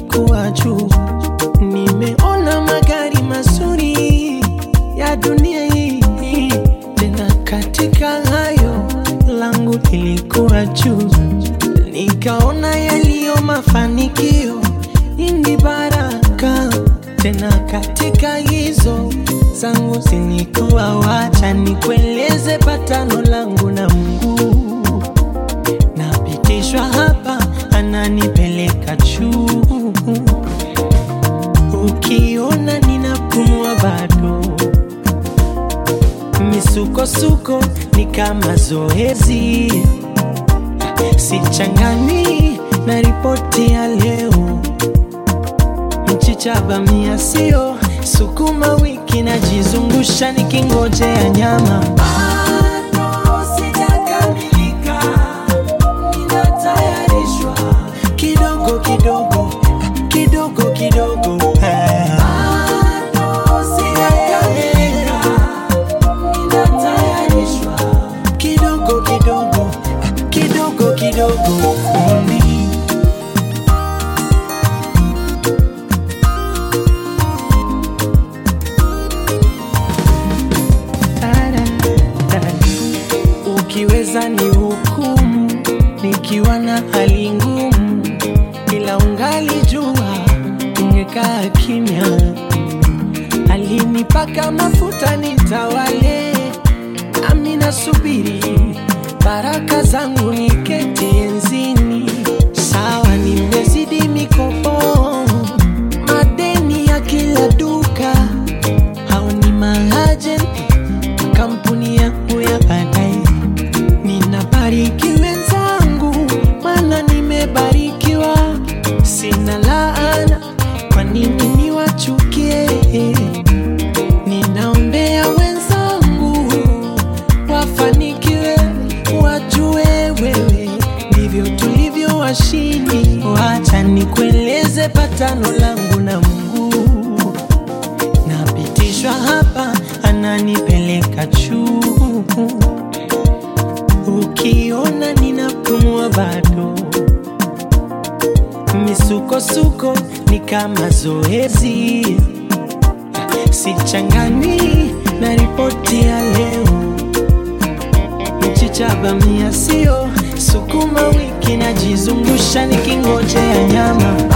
ilikuwa juu. Nimeona magari mazuri ya dunia hii, tena katika hayo langu ilikuwa juu. Nikaona yaliyo mafanikio ni baraka, tena katika hizo zangu zilikuwa. Wacha nikueleze patano langu na Mungu, napitishwa hapa, ananipeleka juu. Ukiona ninapumua bado, misukosuko ni kama zoezi, sichangani na ripoti ya leo. Mchicha bamia sio sukuma wiki, najizungusha nikingojea nyama. Bado sijakamilika, ninatayarishwa kidogo kidogo kidogo kidogo. Bado sijakamilika, ninatayarishwa kidogo kidogo kidogo kidogo. Only Ukiweza ni hukumu nikiwa na hali ngumu, ila ungali jua ungekaa kimya. Alinipaka mafuta nitawale, nami nasubiri baraka zangu niketi enzini. Sawa, nimezidi mikopo, madeni ya kila duka, hao ni maajenti kampuni yangu ya baadaye. Ninabariki wenzangu, maana nimebarikiwa. Sina laana, kwa nini niwachukie? Ninaombea wenzangu wafanikiwe, wajue wewe ndivyo tulivyo washindi. Wacha nikueleze patano langu na Mungu napitishwa hapa, ananipeleka juu. Ukiona ninapumua bado, misukosuko ni kama zoezi, sichangani na ripoti ya leo. Mchicha bamia sio sukuma wiki, najizungusha nikingojea nyama.